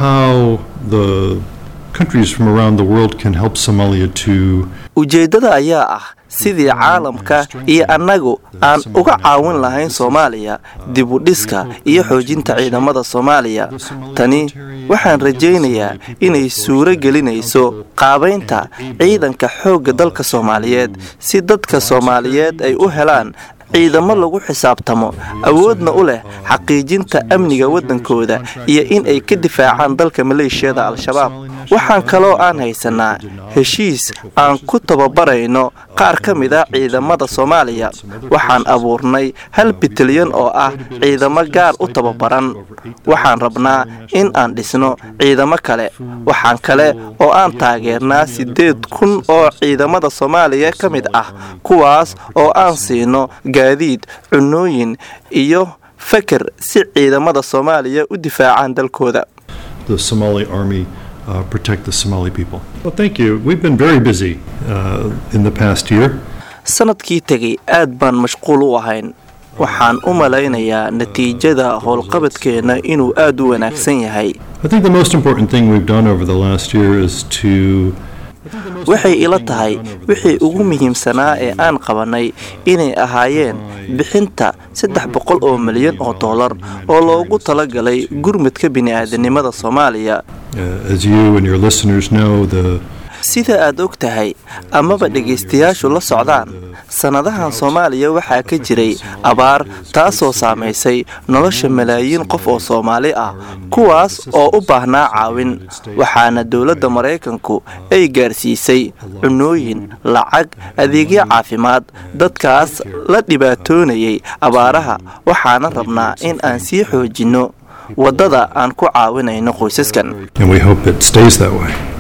how the countries from around the world can help Somalia to ujeeddada ayaa ah sidii caalamka iyo annagu aan uga caawin lahayn soomaaliya dib u dhiska iyo xoojinta ciidamada soomaaliya tani waxaan rajaynayaa inay suuro gelinayso qaabaynta ciidanka xoogga dalka soomaaliyeed si dadka soomaaliyeed ay u helaan ciidamo lagu xisaabtamo awoodna u leh xaqiijinta amniga waddankooda iyo in ay ka difaacaan dalka maleeshiyada al-shabaab waxaan kaloo aan haysanaa heshiis aan ku tababarayno qaar ka mid a ciidamada soomaaliya waxaan abuurnay hal bitalyan oo ah ciidamo gaar u tababaran waxaan rabnaa in aan dhisno ciidamo kale waxaan kale oo aan taageernaa siddeed kun oo ciidamada soomaaliya ka mid ah kuwaas oo aan siino gaadiid cunooyin iyo feker si ciidamada soomaaliya u difaacaan dalkooda the Somali army uh, protect the Somali people. Well, thank you. We've been very busy uh, in the past year. sanadkii tegay aad baan mashquul u ahayn waxaan u malaynayaa natiijada howlqabadkeenna inuu aad u wanaagsan yahay I think the most important thing we've done over the last year is to waxay ila tahay wixii ugu muhiimsanaa ee aan qabannay inay ahaayeen bixinta saddex boqol oo milyan oo dollar oo loogu talagalay gurmadka bini'aadanimada soomaaliya uh, as you and your listeners know, the sida aad og tahay amaba dhegaystayaashu la socdaan sannadahan soomaaliya waxaa ka jiray abaar taasoo saamaysay nolosha malaayiin qof oo soomaali ah kuwaas oo u baahnaa caawin waxaana dowladda maraykanku ay gaarsiisay cunooyin lacag adeegyo caafimaad dadkaas la dhibaatoonayay abaaraha waxaana rabnaa in aan sii xoojinno waddada aan ku caawinayno qoysaskan and we hope it stays that way.